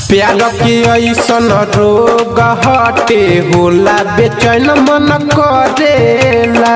प्यार के ऐसन रोग हटे होला बेचैन मन करेला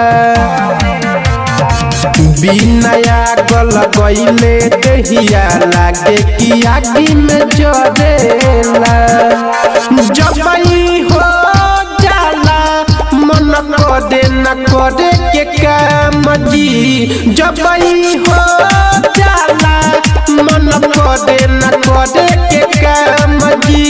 बिना गल गईले देहिया लागे कि आगी में जरेला जब ई हो जाला मन करे न करे के काम जी जब ई हो जाला मन करे न करे के काम जी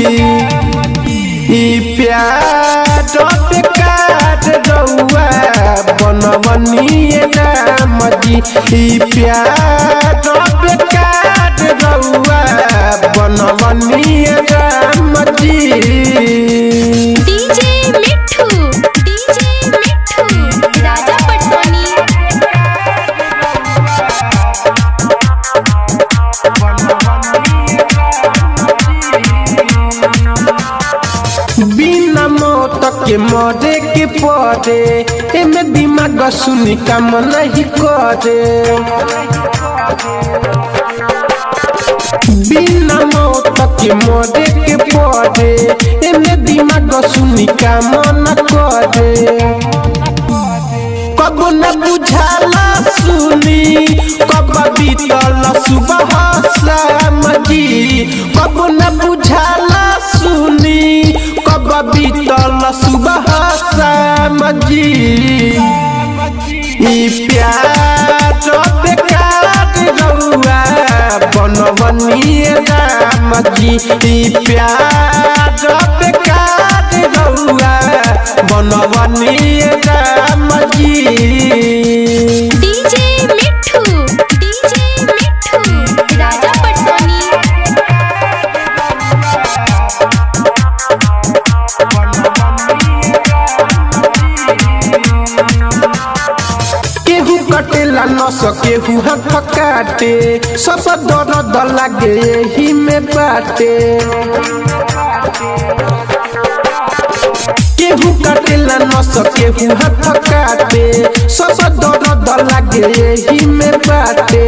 ई प्यार बेकार रउआ बनवनिए राम जी ई प्यार बेकार रउआ बनवनिए राम जी डीजे मिठू डीजे मिठू राजा पटसोनी बिना मौत के मरे के पड़े एमे दिमाग सुनी काम नहीं करे बिना मौत के मरे के पड़े एमे दिमाग सुनी काम न करे कब न बुझाला सुनी कब बीतल सुबह शाम जी कब न बुझाला सुनी कब बीतल सुबह शाम जी ई प्यार बेकार रउआ बनवनिए राम जी ई प्यार बेकार रउआ बनवनिए राम जी डीजे मिठू डीजे मिठू राजा पटसोनी केहू कटेला न सकेहू हाथ काटे सब दर्द लागे यही में बाटे केहू कटेला न सकेहू हाथ काटे सब दर्द लागे यही में बाटे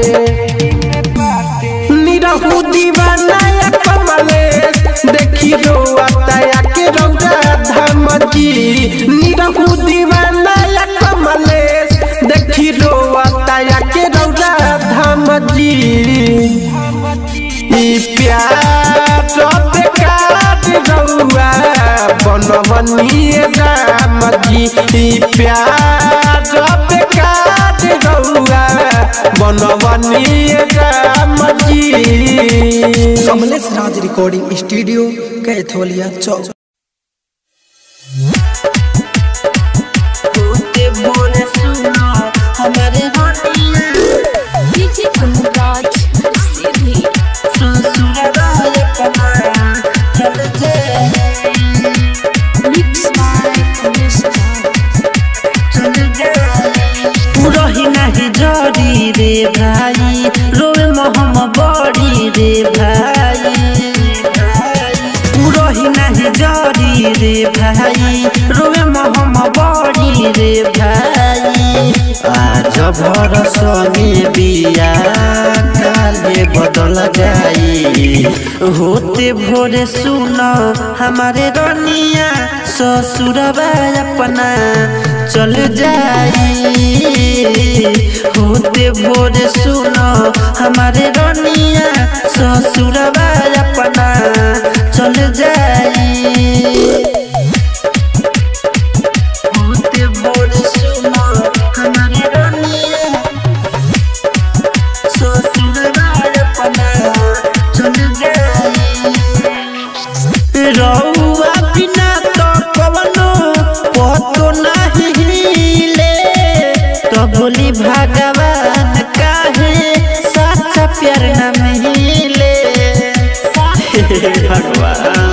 निरहू दीवाना या कमले देखी रो आता के रौदा धाम जी निरहू दीवाना या कमले देखी रो आता के रौदा धाम जी ई प्यार बेकार रउआ बनवनिए राम जी ई प्यार बेकार रउआ बनवनिए राम जी कमलेश राज रिकॉर्डिंग स्टूडियो कैथोलिया चौक डीजे कुंदराज सीधी मिक्स बाय कमलेश रही नाही जरी रे भाई रोए महम बड़ी रे भाई रही नाही जरी रे भाई रोए महम बड़ी रे भाई आज भरस में बिया काले बदल जाई होते भोरे सुन हमारे रनिया ससुरबा अपना चल जाई होते भोरे सुन हमारे रनिया ससुरबा अपना चल जाई होते भोरे सुन हमारे रनिया ससुरबा अपना चल जाई रउआ बिना तो कवनो पतो नहीं हिले तो बोली भगवान काहे सच्चा प्यार न मिले भगवान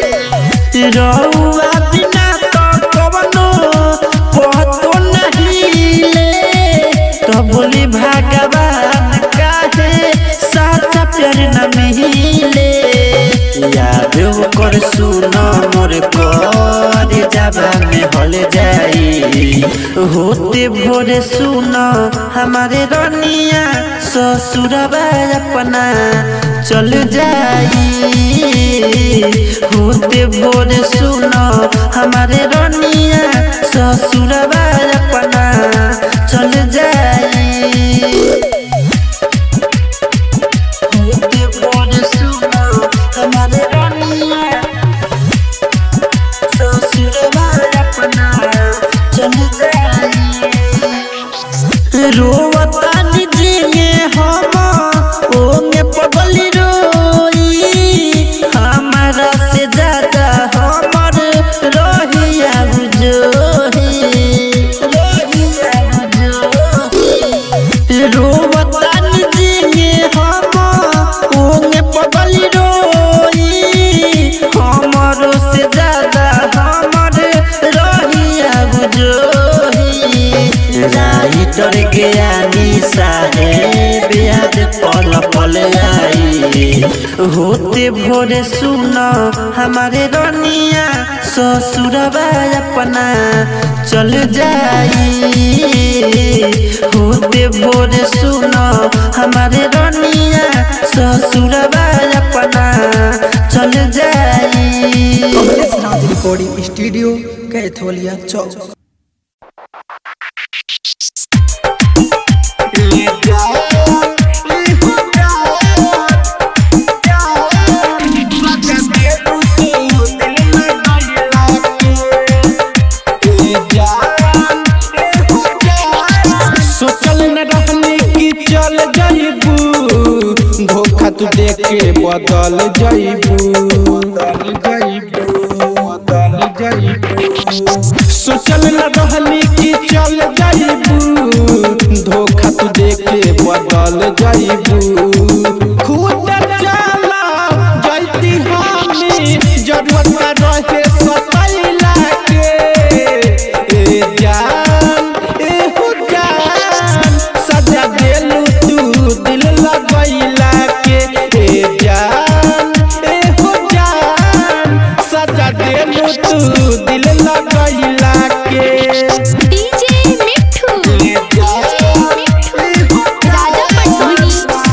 रउआ बिना तो कवनो पतो नहीं हिले तो बोली भगवान काहे सच्चा प्यार न मिले याद कर सुन मोर कर जाबा में हल जाई होते भोरे सुनो हमारे रनिया ससुरबा अपना चल जाई होते भोरे सुनो हमारे रनिया ससुरबा अपना चल जाई होते भोरे सुनो हमारे रनिया ससुरबा अपना चल जाई रोवता निजिए हम ओंगे पगली रोई हमारा से ज्यादा हमर रोहिया बुझोही रोहिया बुझोही रोवता निजिए हम ओंगे पगली रोई हमर से ज्यादा हमर रोहिया बुझोही राइटर ज्ञानी साहेब याद पल पल आई होते भोरे सुनो हमारे रनिया ससुरबा अपना चल जाई होते भोरे सुनो हमारे रनिया ससुरबा अपना चल जाई कमलेश राज रिकॉर्डिंग स्टूडियो कैथोलिया चौक सोचल न रहनी कि चल जाइबू धोखा तू देख के बदल जाइबू बदल जाइबू बदल जाइबू सोचल न रहनी कि चल जाइबू धोखा तू देख के बदल जाइबू खुद चला जैती हमी जरूरत रहे सतैला के ए जान ए हो जान सजा देलू तू दिल लगैला के ए जान ए हो जान सजा देलू तू दिल लगैला के डीजे मिठू डीजे मिठू राजा पटोनी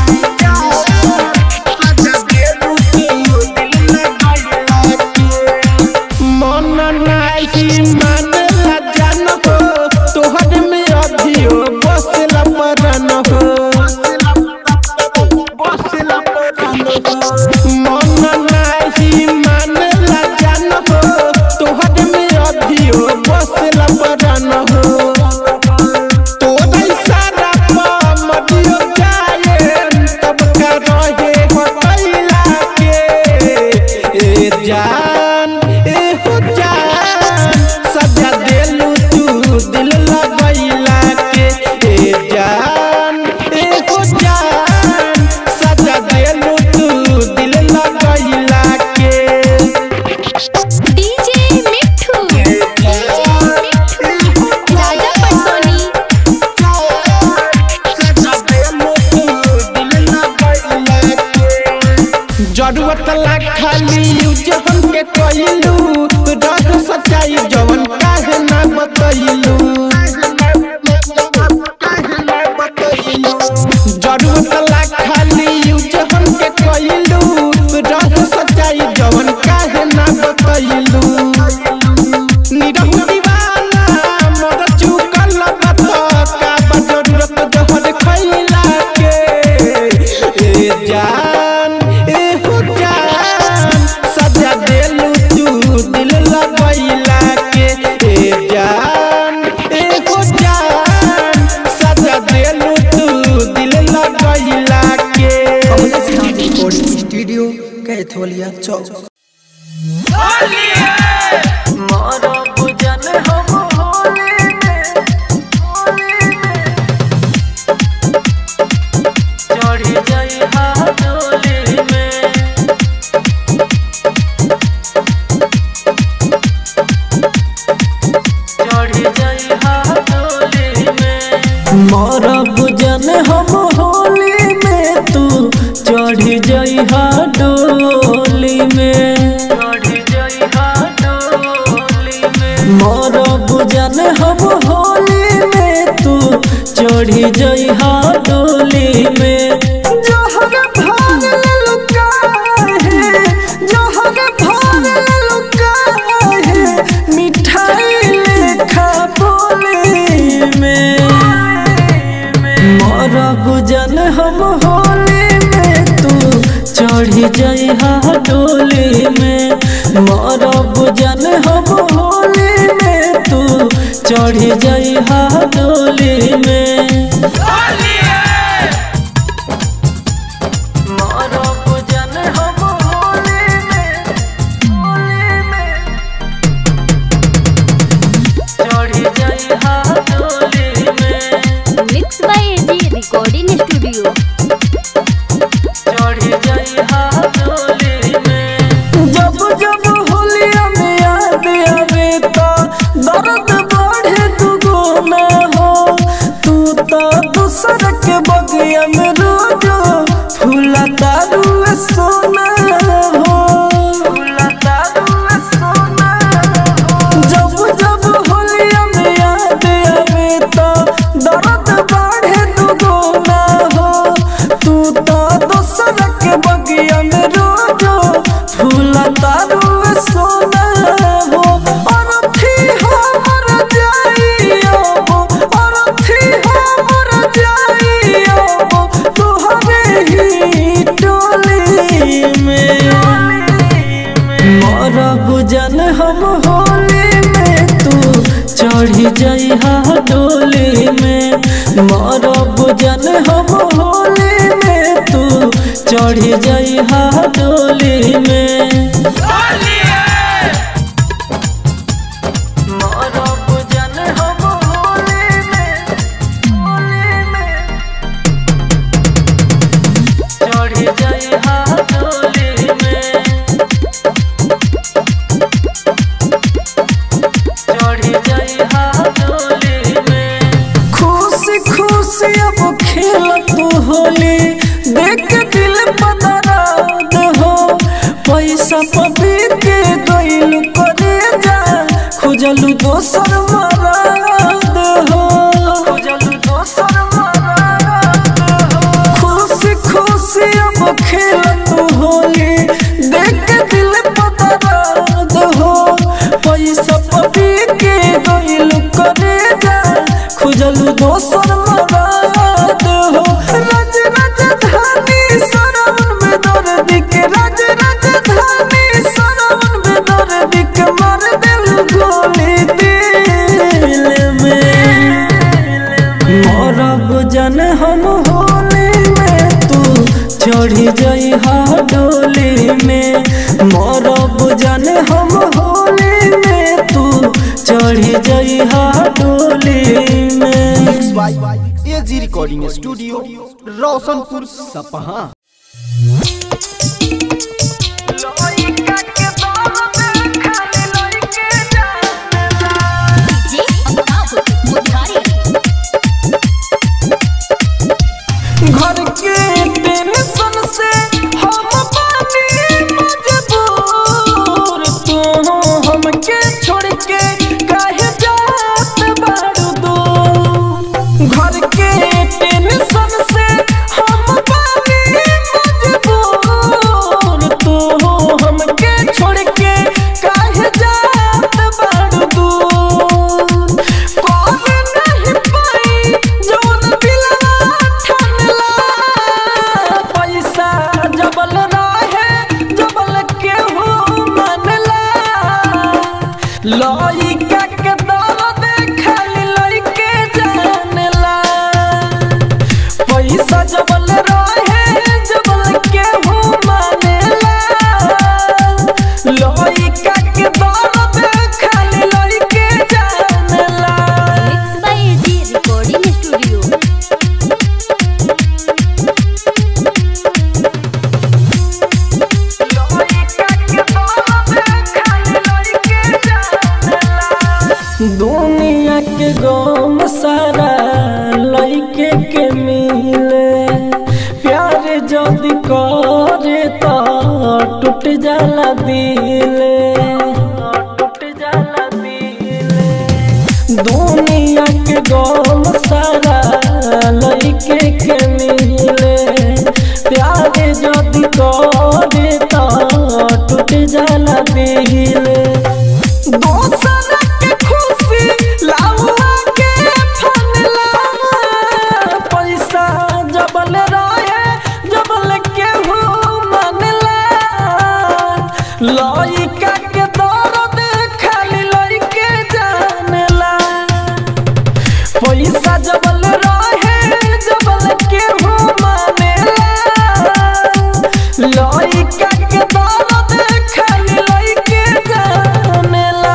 मन नाही मानला जान हो तोहर में अभियो बसला परन हो बसला परन हो मन नाही मानला जान हो तोहर में अभियो बसला परन हो तोरा इशारा पर मदियो जाए तब का रहे हटैला के ए जान ए हो जान सजा देलू तू दिल लगैला के ए जान ए हो जान सजा देलू तू दिल लगैला के डीजे मिठू डीजे मिठू राजा पटोनी जरूरत ला खाली यूज हमके कइलू रह सच्चाई जवन काहे ना बतइलू जरूरत ला खाली यूज हमके कइलू रह सच्चाई जवन काहे ना बतइलू निरहु दीवाना मोर चुकल बत का बा जरूरत जहर खइला के ए जान ए हो जान सजा देलू तू दिल लगैला के ए जान ए हो जान सजा देलू तू दिल लगैला के कमलेश राज रिकॉर्डिंग स्टूडियो कैथोलिया चौक मरब जन हम होली में तू चढ़ जइहा डोली में मरब चढ़ी जई हा डोली में जहर भाग लुका है जहर भाग लुका है मिठाई लेखा बोली में मोरा गुजन हम होली में तू चढ़ी जई हा डोली में मोरा गुजन हम होली में तू चढ़ी जई हा डोली में मोरा गुजन हम होली में होली में चढ़ी जई हा डोली में mix by AG recording studio चढ़ी जई हा डोली में जब जब होलिया में याद आवे तो दर्द बढ़े दुगुना हो तू तो दूसर के बगिया में रोजो फूला तारू सोना हो फूला तारू सोना हो जब जब होलिया में याद आवे तो दर्द बढ़े दुगुना हो तू तो दूसर के बगिया में रोजो फूला तारू सोना हो और थी हमर जाइयो और थी हमर जाइयो तुहरे ही टोली में मोरा गुजन हम होली में तू चढ़ी जई हा डोली में मोरा गुजन हम होली में तू चढ़ी जई हा डोली में मोरा गुजन हम होली में होली में चढ़ी जई हा डोली में चढ़ी जई हा डोली में खुशी खुशी अब खेल तू होली देख के दिल पदराद हो पैसा पबी के गइल करे जा खोजलू दोसर मराद हो खोजलू दोसर मराद हो खुशी खुशी अब खेल तू होली देख के दिल पदराद हो पैसा पबी के गइल करे जा खोजलू दोसर मराद हो राज राजधानी सरवन में दर्द के राज राजधानी सरवन में दर्द के मार दिल गोली दिल में मोरा गुजन हम होली में तू चढ़ी जई हा डोली में मोरा गुजन हम होली में तू चढ़ी जई हा डोली में एजी रिकॉर्डिंग स्टूडियो रोशनपुर सपहा डीजे अमिताभ मुरारी घर के टेंशन से हम पानी मजबूर तू हमके छोड़ के काहे जात बारू दूर घर के टेंशन से हम पानी मजबूर तू हमके छोड़ के काहे जात बारू दूर कौन नहीं पाई जौन दिलवा ठनला पैसा जबल रहे जबल केहू मनला लइका के दर्द खाली लइके जानला पैसा जबल रहे जबल केहू मानेला लइका के दर्द खाली लइके जानला mix by AG recording studio दुनिया के गम सारा लइके के मिले प्यार जदि करे तो टूट जाला दिले टूट जाला दिले दुनिया के गम सारा लइके के मिले प्यारे जदि करे तो टूट जाला दिले दोसर के खुशी लाउआ के फनला पैसा जबल रहे जबल के हो मनला लइका के दर्द खाली लइके जानेला पैसा जबल रहे जबल के हो मानेला लइका के दर्द खाली लइके जानेला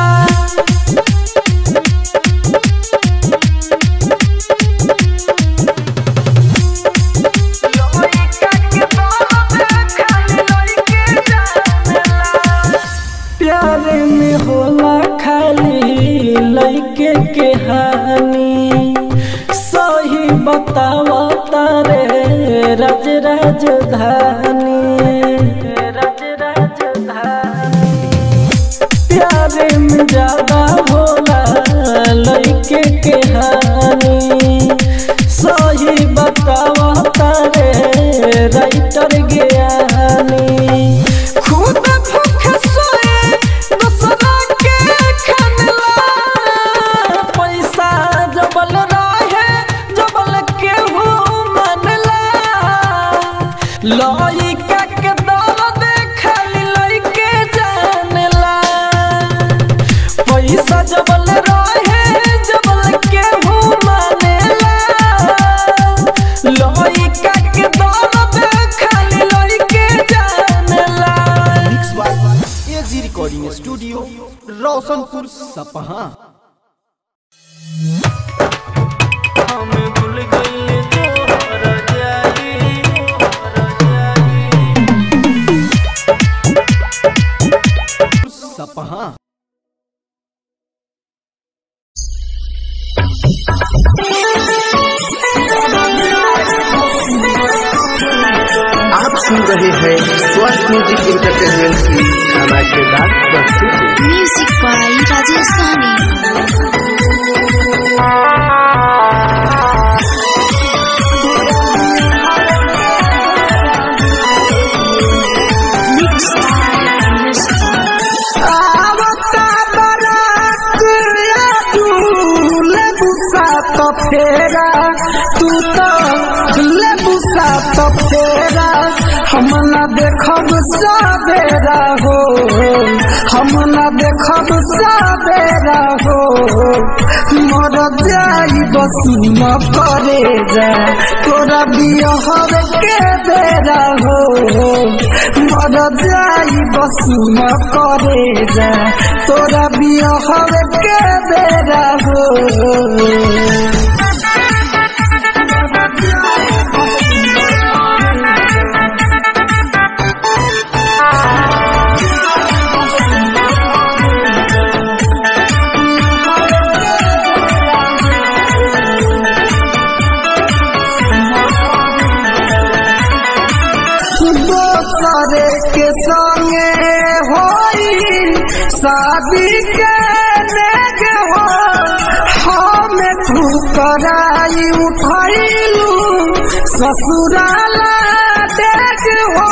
प्यारे में होला खाली लइके के हानि सही बतावा तारे राज राजधानी राज राजधानी प्यारे में ज्यादा होला लइके के हानि सही बतावा तारे राइटर ज्ञानी खुद भूख सोए दूसरा के खनला पैसा जबल रहे जबल के हो मनला लइका के दर्द खाली लइके जानेला पैसा जबल रहे जबल के हो मानेला लइका के दर्द खाली लइके जानेला mix by AG recording studio Roshanpur Sapaha हम भूल गइले तोहरा जाई सपहा आप सुन रहे हैं स्वस्थ म्यूजिक इंटरटेनमेंट की धमाकेदार प्रस्तुति म्यूजिक बाय राजेश सानी आवता बारात या दूल्हे बुसा तो फेरा तू तो ले बुसा तो फेरा हम ना देखब सवेरा हो हम ना देखब सवेरा हो मर जाई बस न करे जा तोरा बियहर के बेरा हो मर जाई बस न करे जा तोरा बियहर के बेरा हो दोसरे के संगे होई शादी के नेग हो हम ठुकराई उठैलू ससुराला देख हो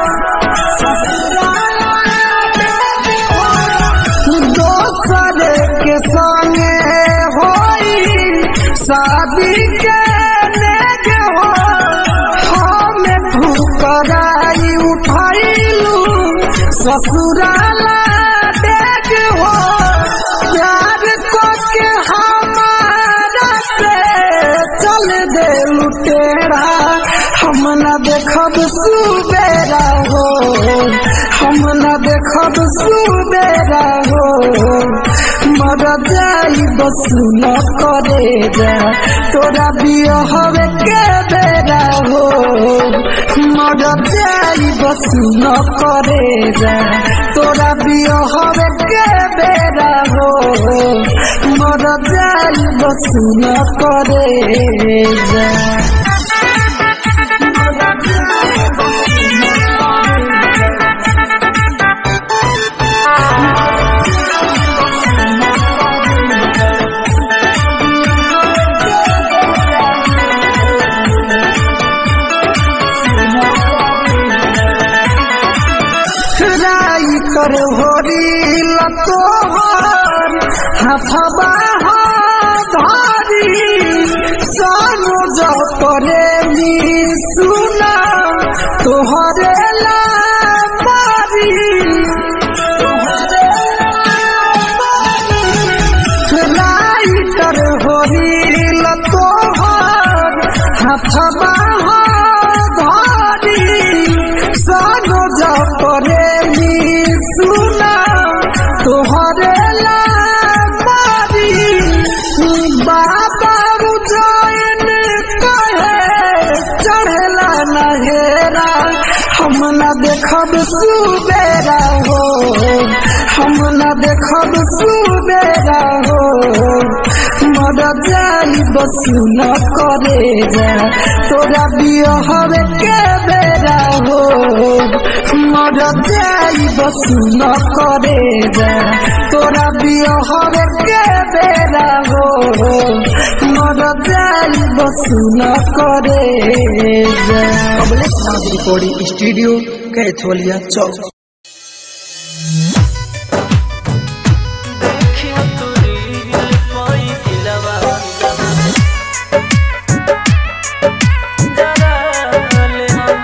ससुराला देख हो दोसरे के संगे होई शादी के नेग हो हम ठुकराई उठैलू ससुराला देख हो प्यार को के हमारा से चल दे लुटेरा हम न देखब सुबेरा हो हम न देखब सुबेरा हो मर जाई बस न करे जा तोरा बियहवे के बेरा हो मर जाई बस न करे जा तोरा बियहवे के बेरा हो मर जाई बस न करे जा राई कर होरी लतोहर हाथबा धारी सानो जपरे नी सुना तोहरे ला मारी राइटर होरी लतोहर हाथबा धारी सानो जपरे नी सुना तोहरे ला मारी बाबा रुजैन कहे चढ़ेला नहेरा हम न देखब सुबेरा हो हम न देखब सुबेरा हो मर जाई बसु न करे जा तोरा बियहर के बेरा हो मर जाई बसु न करे जा तोरा बियहर के बेरा हो मर जाई बसु न करे जा कमलेश नाथ रिकॉर्डिंग स्टूडियो कैथोलिया चौक देखियो तोरी पाई दिलवा जरा ले हम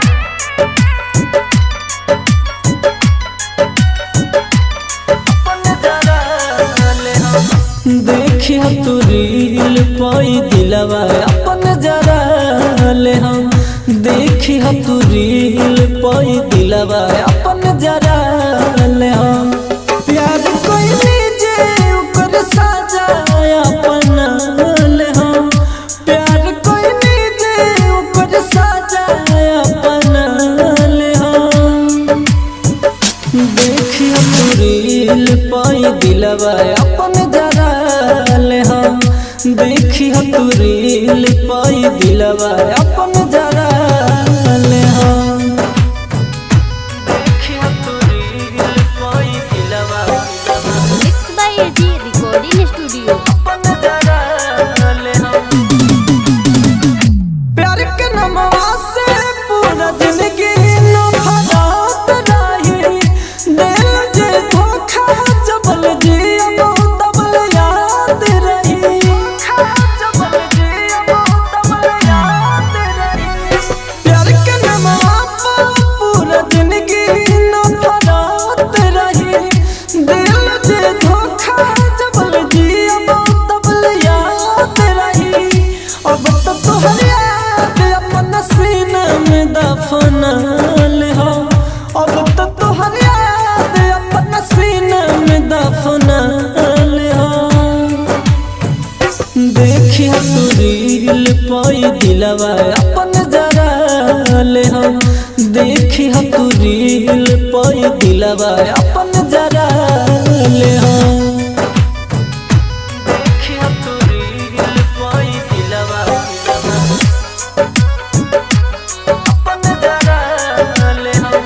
अपन जरा ले हम देखियो तोरी पाई दिलवा अपन जरा ले हम देखियो तोरी पाई दिलवा अपन जरा ले हम प्यार कोई जे ऊपर साजा अपना ले हम प्यार कोई जे ऊपर साजा अपना ले हम देखियो तू रील पाई दिलवा अपन जरा ले हम देखियो तू रील पाई दिलवा अपन जरा ले हम देखियो तू रील पाई दिलवा mix by AG recording studio अपन जरा ले हम प्यार के नमवा से पूरा जिंदगी नफरत रही दिल जे धोखा जबल जी अब तबल याद रही जबल जी अब तबल याद रही प्यार के नमवा पर पूरा जिंदगी नफरत रही दिल जे धोखा जबल जी अब तबल याद रही अब तो तोहर याद अपन सीने में दफनल हो अब तो तोहर याद अपन सीने में दफनल हो देखियो तू रील पाई दिलवा अपन जरा ले हम देखियो तू रील पाई दिलवा अपन जरा ले हम देखियो तू रील पाई दिलवा अपन जरा ले हम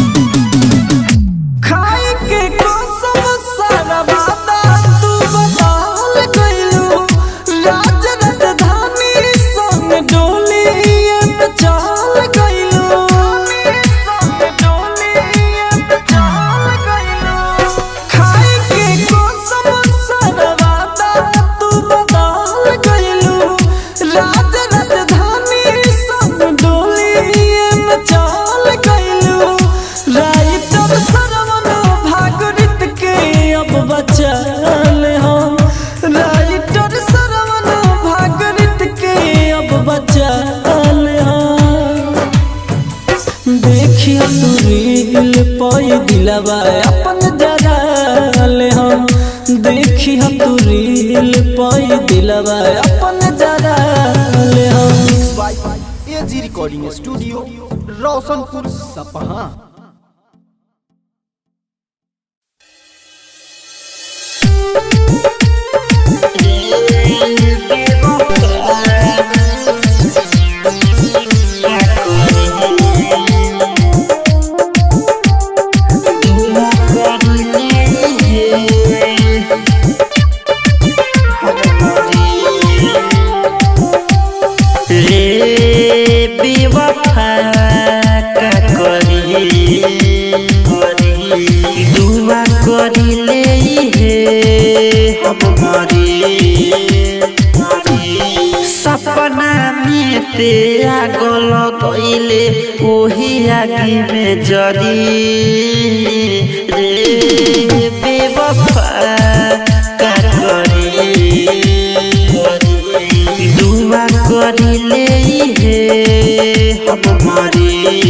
खाए के कसम सारा वादा तू बदल गइलू राज राजधानी संग डोली पे चल गइलू संग डोली पे चल गइलू खाए के कसम सारा वादा तू बदल गइलू राज राजधानी संग डोली पे चल गइलू राइटर सरवन भागरित के अब बचल हम राइटर सरवन भागरित के अब बचल हम देखियो तू रील पाई दिलवा अपन जरा ले हम देखियो तू रील पाई दिलवा अपन जरा ले हम by AG recording studio Roshanpur Sapaha रे बेवफा का करी ते आगल गईले ओही आगे में जरी रे बेवफा का करी दुआ करिले हे हम मरी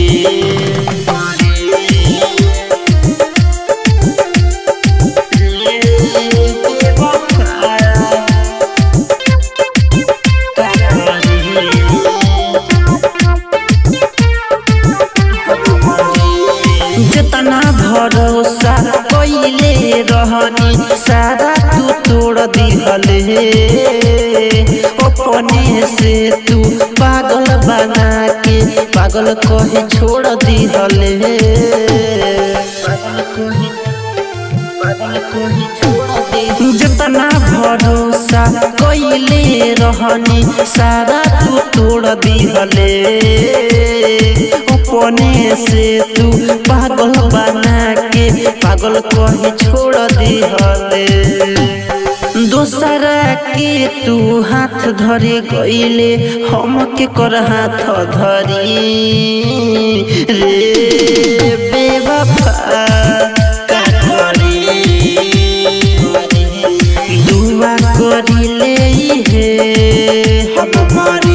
जितना भरोसा कइले रहनी सारा तू तोड़ दिहले अपने से तू पागल बना के पागल कहे छोड़ दिहले पागल कहे पागल कहे छोड़ दे जितना भरोसा कइले रहनी सारा तू तोड़ दिहले अपने से तू पागल बना के पागल कहे छोड़ दिहले दोसरा के तू हाथ धरे गईले हम के कर हाथ धरी रे बेवफा का करी दुआ करिले हे हम मरी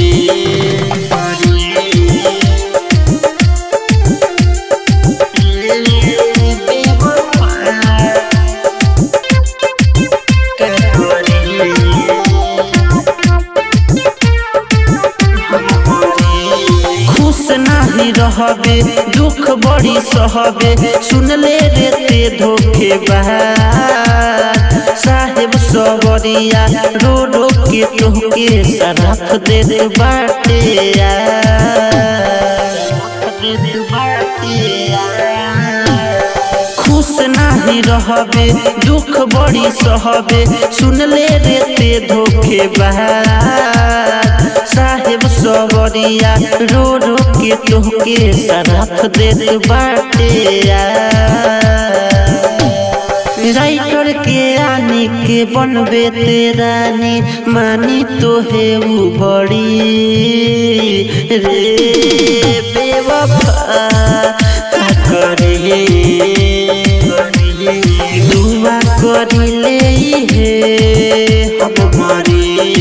खुश नाही रहबे दुख बड़ी सहबे सुनले रे ते धोखे साहेब सबरिया रो रो के तोहके सराफ दे दे बाटे खुश नाही रहबे दुख बड़ी सहबे सुनले रे ते धोखे साहेब सबरिया रो रो के तोहके सराफ दे दे बाटे राइटर के आने के बनबे ते रानी मानी तो है वो बड़ी रे बेवफा का करे दुआ करिले हे हम मरी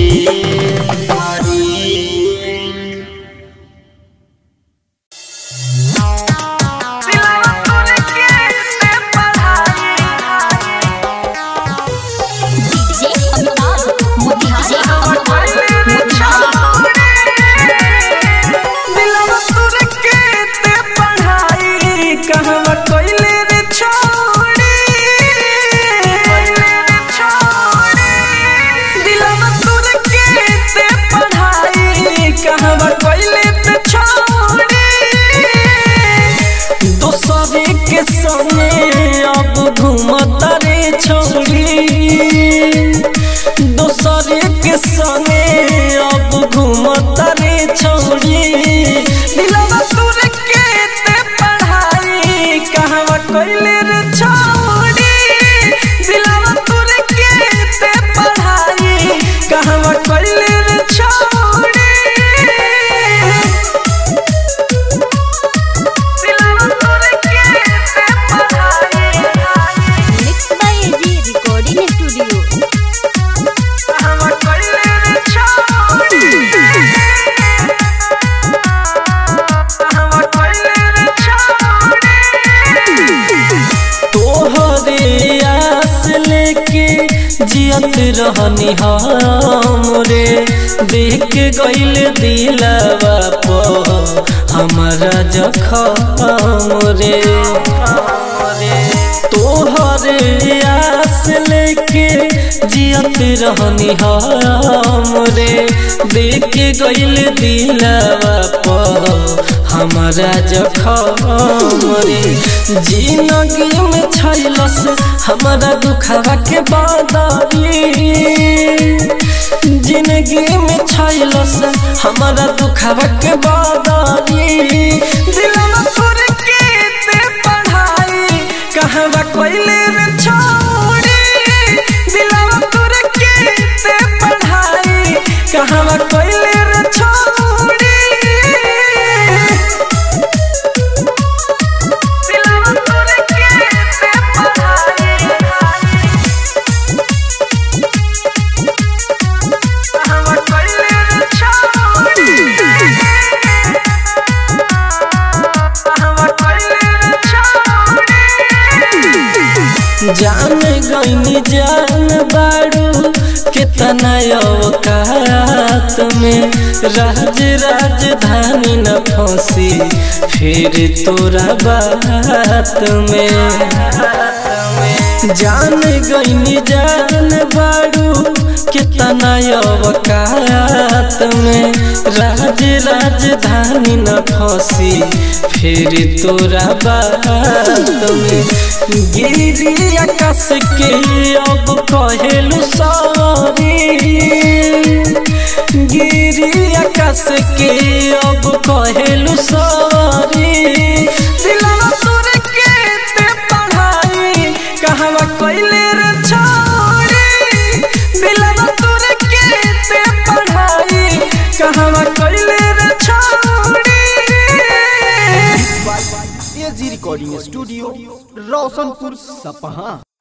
डीजे अमिताभ मोतिहारी मोतिहारी दिलवा तुर के ते पढ़ाई कहवा कोइले रे छोड़ी दिलवा तुर के ते पढ़ाई कहवा कोइले ते छोड़ी दोसरे के संगे अब घूमता रे छोड़ी दोसरे के संगे अब घूमता रे छोड़ी दिलवा तुर के ते पढ़ाई कहवा कोइले रे छोड़ी दिलवा तुर के ते पढ़ाई कहवा कोइले रे छोड़ी दिलवा तुर के ते पढ़ाई mix by AG recording studio कहवा कोइले रे छोड़ी कहवा कोइले रे छोड़ी तोहरे आस लेके जियत रहनी हम रे देख गइल दिलवा पो हमारा जखम रे तोहरे आस लेके जियत रहनी हम रे देख गइल दिलवा पो हमारा जखम रे जिंदगी में छैलस हमारा दुखवा के बादारी जिंदगी में छैलस हमारा दुखवा के बादारी दिलवा तोर के ते पढ़ाई कहवा कोइले रे छोड़ी दिलवा तोर के ते पढ़ाई कहवा कोइले रे छोड़ी जान गईनी जान बाड़ू कितना औकात में राज राजधानी न फंसी फिर तोरा बात में जान गईनी जान बाड़ू कितना औकात में राज राजधानी न फंसी फिर तोरा बात में गिरी आकाश के अब कहेलू सॉरी गिरी आकाश के अब कहेलू सॉरी दिलवा तोरे के ते पढ़ाई कहवा कइले रे छोड़ी दिलवा तोरे के ते पढ़ाई कहवा कइले रे छोड़ी एजी रिकॉर्डिंग स्टूडियो रोशनपुर सपहा